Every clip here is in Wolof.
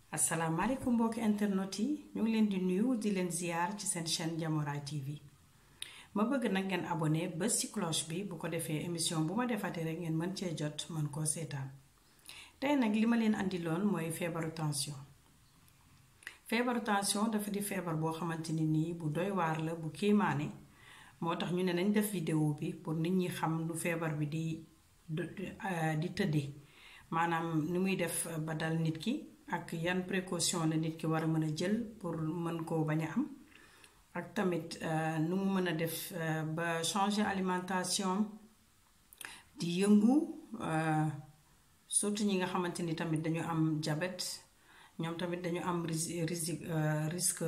asalaamaaleykum mbokki internet yi ñu ngi leen di nuyu di leen ziar ci seen chaîne Diamouraye TV ma bëgg nag ngeen abonné bés ci cloche bi bu ko defee émission bu ma defatee rek ngeen mën cee jot mën koo seetaan tey nag li ma leen andiloon mooy feebaru tension feebaru tension dafa di feebar boo xamante ni nii bu doy waar la bu kéemaane moo tax ñu ne nañ def vidéo bi pour nit ñi xam lu feebar bi di di tëddee maanaam ni muy def ba dal nit ki ak yan précaution la nit ki war a mën a jël pour mën koo bañ a am ak tamit nu mu mën a def ba changer alimentation di yëngu surtout ñi nga xamante ni tamit dañu am diabète ñoom tamit dañu am risque risque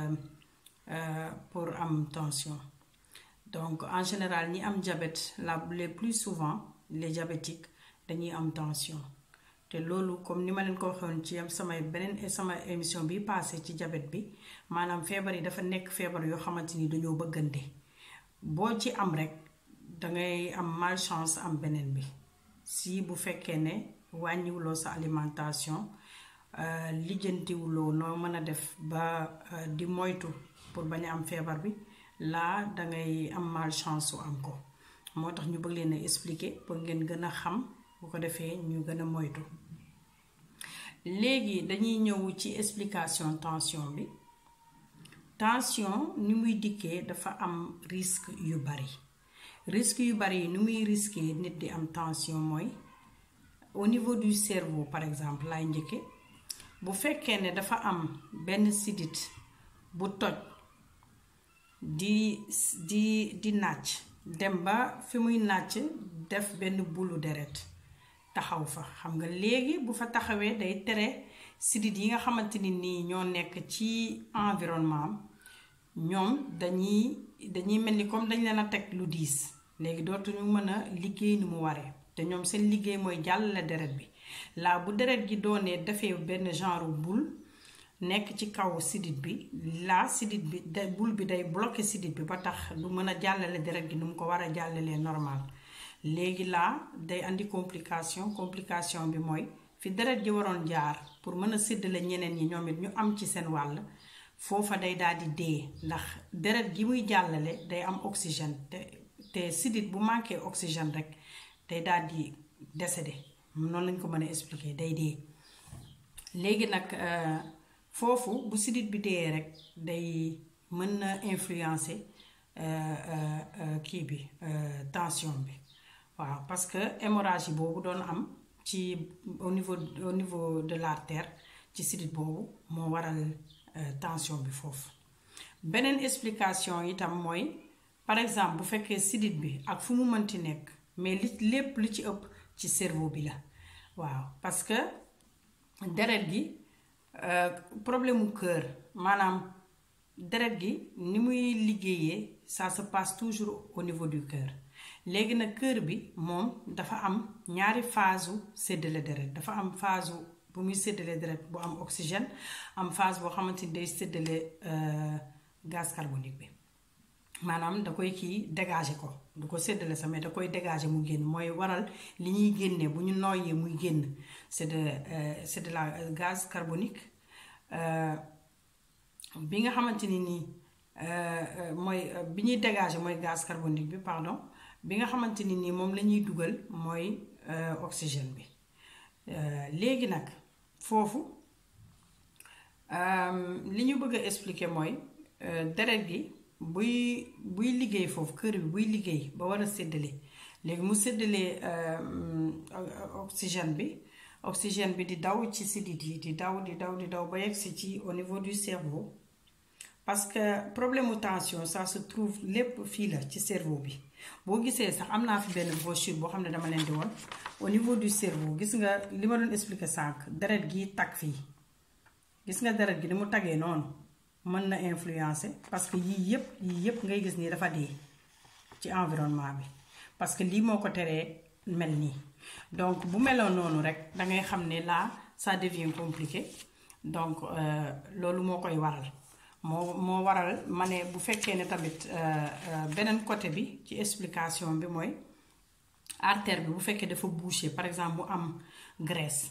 pour am tension donc en général ñi am diabète la les plus souvent les diabétiques dañuy am tension te loolu comme ni ma leen ko waxoon ci samay beneen sama émission bi passé ci diabète bi maanaam feebar yi dafa nekk feebar yoo xamante ni dañoo bëggante boo ci am rek dangay am malchance am beneen bi si bu fekkee ne wàññiwuloo sa alimentation lijjantiwuloo noo mën a def ba di moytu pour bañ a am feebar bi laa dangay am malchance su am ko moo tax ñu bëgg leen a expliquer pour ngeen gën a xam bu ko defee ñu gën a moytu léegi dañuy ñëw ci explication tension bi tension ni muy dikkee dafa am risque yu bari risque yu bari yi ni muy risqué nit di am tension mooy au niveau du cerveau par exemple laay njëkke bu fekkee ne dafa am benn sidit bu toj di di di nàcc dem ba fi muy nàcc def benn bulu deret taxaw fa xam nga léegi bu fa taxawee day tere sidit yi nga xamante ni nii ñoo nekk ci environnement am ñoom dañuy dañuy mel ni comme dañ leen a teg lu diis léegi dootuñu mën a liggéey ni mu waree te ñoom seen liggéey mooy jàllale deret bi laa bu deret gi doonee defee benn genre boule nekk ci kaw sidit bi laa sidit bi da boule bi day bloqué sidit bi ba tax du mën a jàllale deret gi nu mu ko war a jàllalee normal léegi laa day andi complication complication bi mooy fi deret ji waroon jaar pour mën a séddale ñeneen ñi ñoom it ñu am ci seen wàll foofa day daal di dee ndax deret gi muy jàllale day am oxygène te te sidit bu manqué oxygène rek day daal di décédé noonu lañ ko mën a expliquer day dee léegi nag foofu bu sidit bi dee rek day mën na influencer kii bi tension bi waaw parce que hémorragie boobu doon am ci au niveau au niveau de l'artère ci sidit boobu moo waral tension bi foofu beneen explication itam mooy par exemple bu fekkee sidit bi ak fu mu mënti nekk mais li lépp li ci ëpp ci cerveau bi la waaw parce que deret gi problème mu cœur maanaam deret gi ni muy liggéeyee ça se passe toujours au niveau du cœur léegi nag cœur bi moom dafa am ñaari phase u séddale deret dafa am phase bu muy séddale deret bu am oxygène am phase boo xamante ni day séddale gaz carbonique bi maanaam da koy kii dégager ko du ko séddale sa mais da koy dégager mu génn mooy waral li ñuy génnee bu ñu nooyee muy génn c'est de c'est de la gaz carbonique bi nga xamante ni nii mooy bi ñuy dégager mooy gaz carbonique bi pardon bi nga xamante ni nii moom la ñuy dugal mooy oxygène bi léegi nag foofu li ñu bëgg a expliquer mooy deret gi buy buy liggéey foofu kër bi buy liggéey ba war a séddale léegi mu séddalee oxygène bi oxygène bi di daw ci sidit yi di daw di daw di daw ba yegsi ci au niveau du cerveau parce que problème mu tension ça se trouve lépp fii la ci cerveau bi boo gisee sax am naa fi benn brochure boo xam ne dama leen di woon au niveau du cerveau gis nga li ma doon expliquer sànq deret gi tag fii gis nga deret gi ni mu tagee noonu mën na influencer parce que yii yëpp yii yëpp ngay gis nii dafa dee ci environnement bi parce que lii moo ko teree mel nii donc bu meloon noonu rek da ngay xam ne là ça devient compliqué donc loolu moo koy waral moo moo waral ma ne bu fekkee ne tamit beneen côté bi ci explication bi mooy artère bi bu fekkee dafa bouché par exemple mu am graisse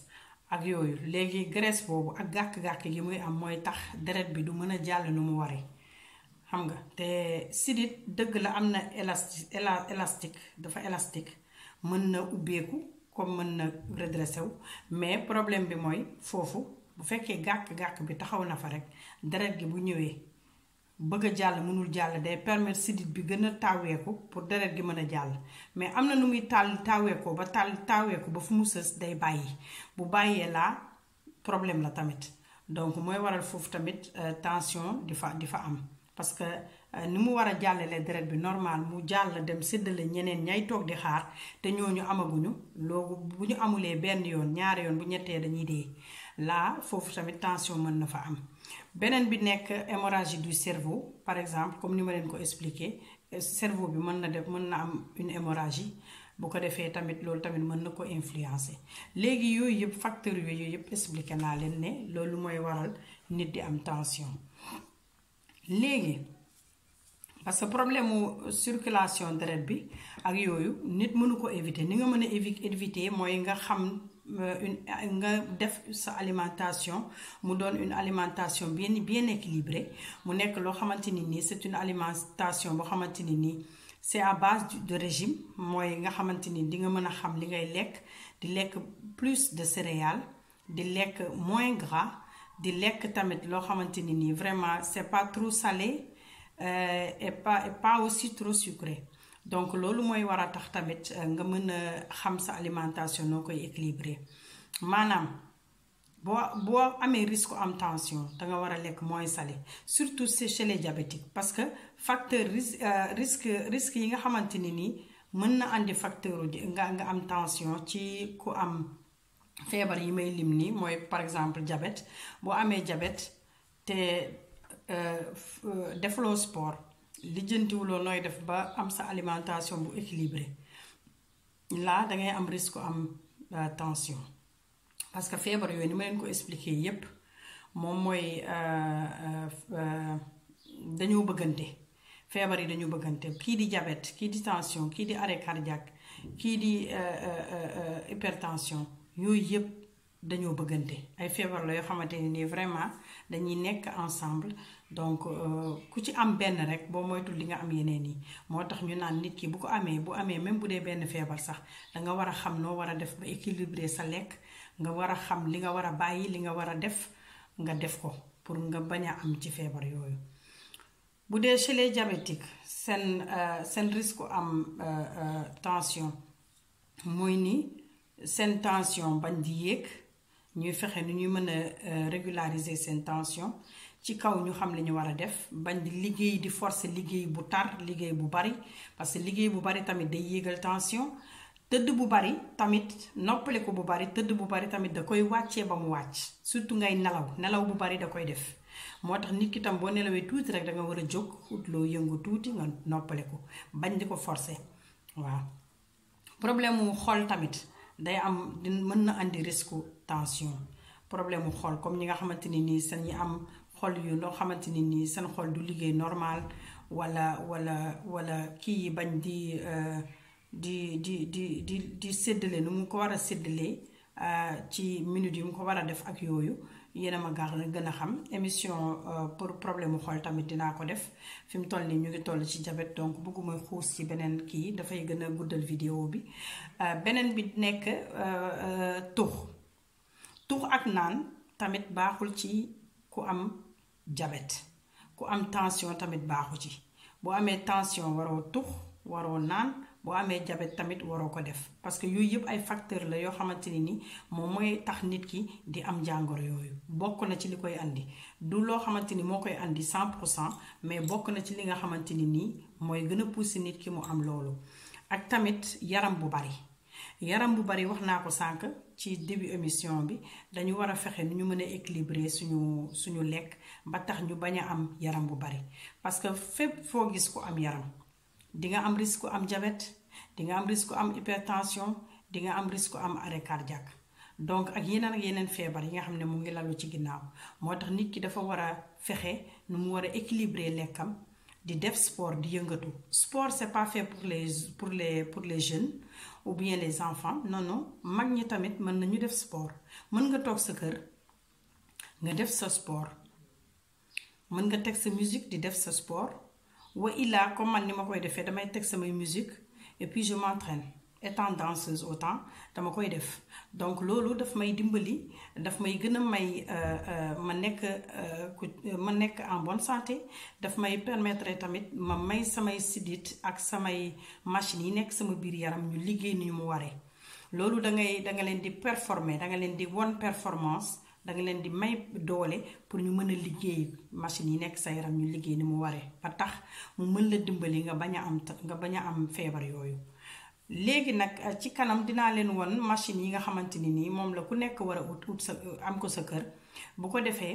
ak yooyu léegi graisse boobu ak gàkk-gàkk gi muy am mooy tax deret bi du mën a jàll nu mu waree xam nga te sidit dëgg la am na élasti élastique dafa élastique mën na ubbeeku comme mën na redressé wu mais problème bi mooy foofu bu fekkee gàkk-gàkk bi taxaw na fa rek deret gi bu ñëwee bëgg a jàll mënul jàll day permettre sidit bi gën a taaweeku pour deret gi mën a jàll mais am na nu muy tàll taaweekoo ba tàll taaweeku ba fu mu sës day bàyyi bu bàyyee laa problème la tamit donc mooy waral foofu tamit tension di fa di fa am parce que ni mu war a jàllale deret bi normal mu jàll dem séddale ñeneen ñay toog di xaar te ñooñu amaguñu loolu bu ñu amulee benn yoon ñaari yoon bu ñettee dañuy dee laa foofu tamit tension mën na fa am beneen bi nekk hémorragie du cerveau par exemple comme ni ma leen ko expliqué cerveau bi mën na def mën na am une hémorragie bu ko defee tamit loolu tamit mën na ko influencer léegi yooyu yëpp facteurs yooyu yëpp expliqué naa leen ne loolu mooy waral nit di am tension léegi parce que problème mu circulation deret bi ak yooyu nit mënu ko éviter ni nga mën a éviter mooy nga xam une nga def sa alimentation mu doon une alimentation bien bien équilibrée mu nekk loo xamante ni nii c'est une alimentation boo xamante ni nii c'est à base de régime mooy nga xamante ni di nga mën a xam li ngay lekk di lekk plus de céréales di lekk moins gras di lekk tamit loo xamante ni nii vraiment c'est pas trop salé et pas et pas aussi trop sucré donc loolu mooy war a tax tamit nga mën a xam sa alimentation noo koy équilibré maanaam boo boo amee risque am tension danga war a lekk moins salé surtout chez les diabétiques parce que facteur risque risque yi nga xamante ni nii mën na andi facteur nga nga am tension ci ku am feebar yi may lim nii mooy par exemple diabète boo amee diabète te defloo sport lijjantiwuloo nooy def ba am sa alimentation bu équilibré là dangay am risque am tension parce que feebar yooyu ni ma leen ko expliqué yépp moom mooy dañoo bëggante feebar yi dañoo bëggante kii di diabète kii di tension kii di arrêt cardiaque kii di hypertension yooyu yépp dañoo bëggante ay feebar la yoo xamante ne nii vraiment dañuy nekk ensemble donc ku ci am benn rek boo moytul li nga am yeneen yi moo tax ñu naan nit ki bu ko amee bu amee même bu dee benn feebar sax danga war a xam noo war a def ba équilibrer sa lekk nga war a xam li nga war a bàyyi li nga war a def nga def ko pour nga bañ a am ci feebar yooyu bu dee chez les diabétiques seen seen risque am tension mooy ni seen tension bañ di yéeg ñuy fexe ni ñuy mën a régulariser seen tension ci kaw ñu xam li ñu war a def bañ di liggéey di forcer liggéey bu tar liggéey bu bari parce que liggéey bu bari tamit day yéegal tension tëdd bu bari tamit noppale ko bu bari tëdd bu bari tamit da koy wàccee ba mu wàcc surtout ngay nelaw nelaw bu bari da koy def moo tax nit ki tam boo nelawee tuuti rek da nga war a jóg ut loo yëngu tuuti nga noppale ko bañ di ko forcer waaw problème mu xol tamit day am di mën na andi risque tension problème mu xol comme ñi nga xamante ni nii seen ñi am xol yu loo xamante ni nii seen xol du liggéey normal wala wala wala kii yi bañ di di di di di di séddale nu mu ko war a séddalee ci minute yi mu ko war a def ak yooyu yéen a ma gaax na gën a xam émission pour problème mu xol tamit dinaa ko def fi mu toll nii ñu ngi toll ci diabète donc bëgguma xuus ci beneen kii dafay gën a guddal vidéo bi beneen bi nekk tux tux ak naan tamit baaxul ci ku am diabète ku am tension tamit baaxu ci boo amee tension waroo tux waroo naan boo amee diabète tamit waroo ko def parce que yooyu yëpp ay facteur la yoo xamante ni ni moom mooy tax nit ki di am jàngoro yooyu bokk na ci li koy andi du loo xamante ni moo koy andi 100 pour cent mais bokk na ci li nga xamante ni nii mooy gën a pousser nit ki mu am loolu ak tamit yaram bu bari yaram bu bari wax naa ko sànq ci début émission bi dañu war a fexe nu ñu mën a équilibrer suñu suñu lekk ba tax ñu bañ a am yaram bu bari parce que fépp foo gis ku am yaram di nga am risque am diabète di nga am risque am hypertension di nga am risque am arrêt cardiaque donc ak yeneen ak yeneen feebar yi nga xam ne mu ngi lalu ci ginnaaw moo tax nit ki dafa war a fexe nu mu war a équilibrer lekkam di def sport di yëngatu sport c'est pas fait pour les pour les pour les jeunes ou bien les enfants non non mag ñi tamit mën nañu def sport mën nga toog sa kër nga def sa sport mën nga teg sa musique di def sa sport wa illaa comme man ni ma koy defee damay teg samay musique et puis je m'entraîne étant danseuse autant dama koy def donc loolu daf may dimbali daf may gën a may ma nekk ku ma nekk en bonne santé daf may permettre tamit ma may samay sidit ak samay machines yi nekk sama biir yaram ñu liggéey ni mu waree loolu da ngay da nga leen di performer da nga leen di won performance da nga leen di may doole pour ñu mën a liggéey machines yi nekk sa yaram ñu liggéey ni mu waree ba tax mu mën la dimbali nga bañ a am nga bañ a am feebar yooyu. léegi nag ci kanam dinaa leen won machine yi nga xamante ni nii moom la ku nekk war a ut ut sa am ko sa kër bu ko defee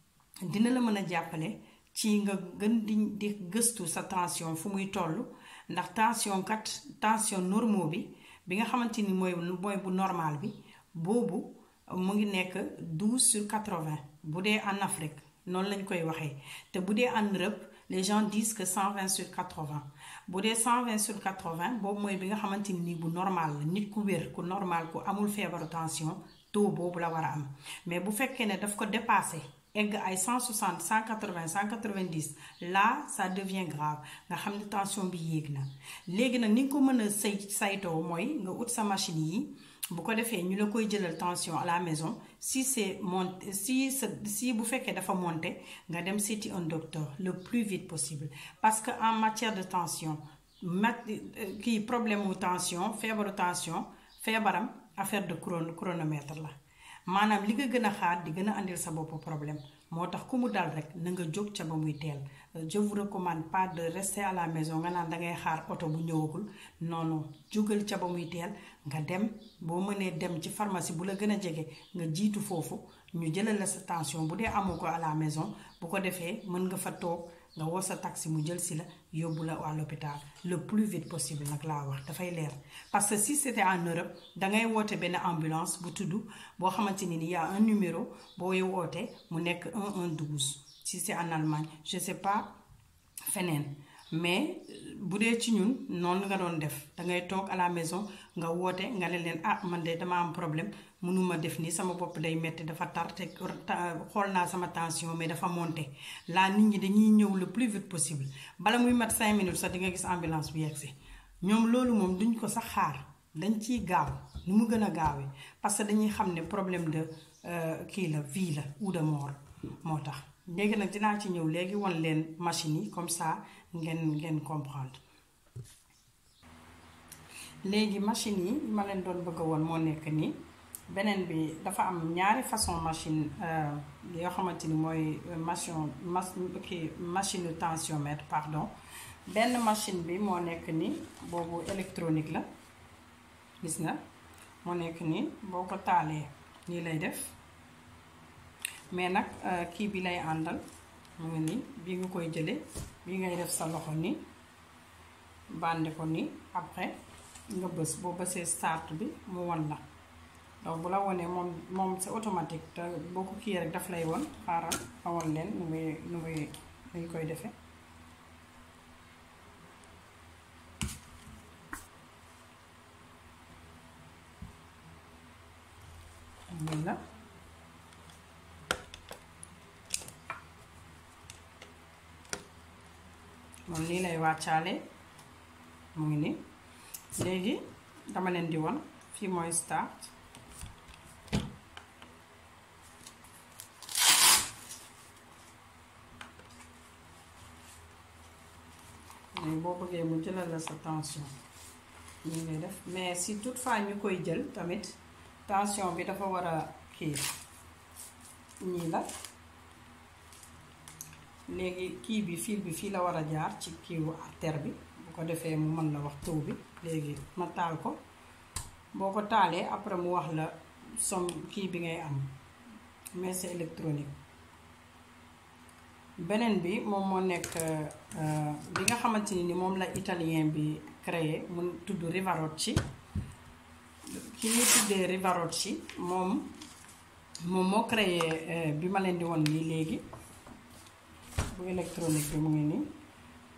dina la mën a jàppale ci nga gën di di gëstu sa tension fu muy toll ndax tension kat tension normaux bi bi nga xamante ni mooy mooy bu normal bi boobu mu ngi nekk 12 sur 80 bu dee en Afrique noonu lañ koy waxee te bu dee en Europe les gens disent que 120 sur 80 bu dee 120 sur 80 boobu mooy bi nga xamante ni bu normal la nit ku wér ku normal ku amul feebaru tension taux boobu la war a am mais bu fekkee ne daf ko dépassé egg ay 160 180 190 là ça devient grave nga xam ne tension bi yéeg na léegi nag ni nga ko mën a say saytoo mooy nga ut sa machine yi bu ko defee ñu la koy jëlal tension à la maison si c'est monté si sa si bu fekkee dafa monté nga dem seeti un docteur le plus vite possible parce que en matière de tension mat kii problème mu tension feebaru tension feebaram affaire de chron chronomètre la maanaam li nga gën a xaar di gën a andil sa bopp problème moo tax ku mu dal rek na nga jóg ca ba muy teel je vous recommande pas de rester à la maison nga naan dangay xaar oto bu ñëwagul non non jógal ca ba muy teel nga dem boo mënee dem ci pharmacie bu la gën a jege nga jiitu foofu ñu jëlal la sa tension bu dee amoo ko à la maison bu ko defee mën nga fa toog nga woo sa taxi mu jël si la yóbbu la à l'hôpital le plus vite possible nag laa wax dafay leer parce que si c'était en Europe dangay woote benn ambulance bu tudd boo xamante ni y a un numéro boo woote mu nekk 112 si c'est en Allemagne je sais pas feneen mais bu dee ci ñun noonu nga doon def dangay toog à la maison nga woote nga ne leen ah man de dama am problème mënuma def nii sama bopp day metti dafa tar te xool naa sama tension mais dafa monté laa nit ñi dañuy ñëw le plus vite possible bala muy mat 5 minutes sax di nga gis ambulance bi yegsi ñoom loolu moom duñ ko sax xaar dañ ciy gaaw nu mu gën a gaawee parce que dañuy xam ne problème de kii la vie la ou de mort moo tax léegi nag dinaa ci ñëw léegi wan leen machine yi comme ça ngeen ngeen comprendre léegi machine yi ma leen doon bëgg a woon moo nekk nii beneen bi dafa am ñaari façon machine yoo xamante ni mooy machine kii machine tensiomètre pardon benn machine bi moo nekk ni boobu électronique la gis nga moo nekk nii boo ko taalee nii lay def mais nag kii bi lay àndal mu ngi nii bii nga koy jële bii ngay def sa loxo nii bànde ko nii après nga bës boo bësee start bi mu won la donc bu la wonee moom moom c'est automatique te boo ko kii rek daf lay won xaaral ma won leen nu muy nu muy nuñ koy defee lii la moom nii lay wàccaale mu ngi nii léegi dama leen di won fii mooy start léegi boo bëggee mu jëlal la sa tension ñu ngay def mais si toutefois ñu koy jël tamit tension bi dafa war a kii ñii la léegi kii bi fil bi fii la war a jaar ci kiiwu artère bi bu ko defee mu mën la wax taux bi léegi ma taal ko boo ko taalee après mu wax la som kii bi ngay am mais c'est électronique beneen bi moom moo nekk bi nga xamante ni moom la italien bi créé mu tudd Rivarocci ki ñuy tuddee Rivarocci moom moom moo créé bi ma leen di won nii léegi bu électronique bi mu ngi nii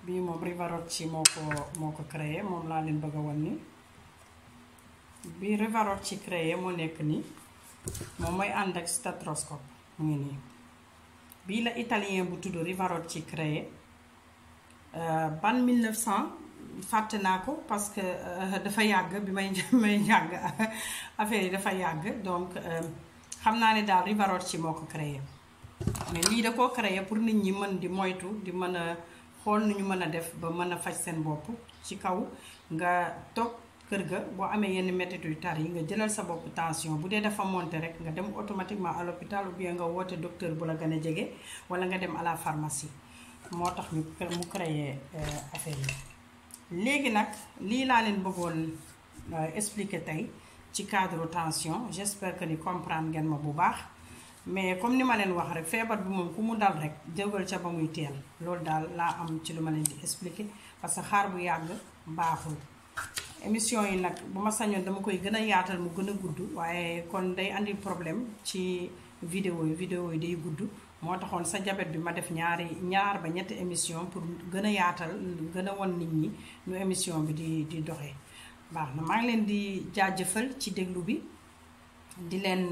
bii moom Rivarocci moo ko moo ko créé moom laa leen bëgg a wan ni bii Rivarocci créé moo nekk nii moom mooy ànd ak stéthoscope mu ngi nii bii la italien bu tudd Rivarocci créé ban 1900 fàtte naa ko parce que dafa yàgg bi may may jàng affaire yi dafa yàgg donc xam naa ne daal Rivarocci moo ko créé mais lii da koo créé pour nit ñi mën di moytu di mën a xool nu ñu mën a def ba mën a faj seen bopp ci kaw nga toog kër ga boo amee yenn métit yu tar yi nga jëlal sa bopp tension bu dee dafa monter rek nga dem automatiquement à l'hôpital ou bien nga woote docteur bu la gën a jege wala nga dem à la pharmacie moo tax ñu mu créé affaire yi léegi nag lii laa leen bëggoon expliquer tey ci cadre tension j'espère que ni comprendre ngeen ma bu baax mais comme ni ma leen wax rek feebar bi moom ku mu dal rek jógal ca ba muy teel loolu daal laa am ci lu ma leen di expliquer parce que xaar bu yàgg baaxul émission yi nag bu ma sañoon dama koy gën a yaatal mu gën a gudd waaye kon day andi problème ci vidéo yi vidéo yi day gudd moo taxoon sa jabet bi ma def ñaari ñaar ba ñetti émission pour gën a yaatal gën a won nit ñi nu émission bi di di doxee baax na maa ngi leen di jaajëfal ci déglu bi di leen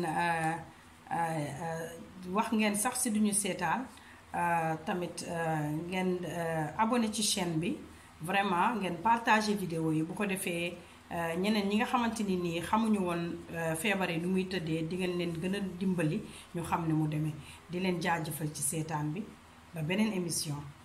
wax ngeen sax si duñu seetaan tamit ngeen abonné ci chaîne bi vraiment ngeen partager vidéo yi bu ko defee ñeneen ñi nga xamante ni nii xamuñu woon feebar yi nu muy tëddee di ngeen leen gën a dimbali ñu xam ne mu demee di leen jaajëfal ci seetaan bi ba beneen émission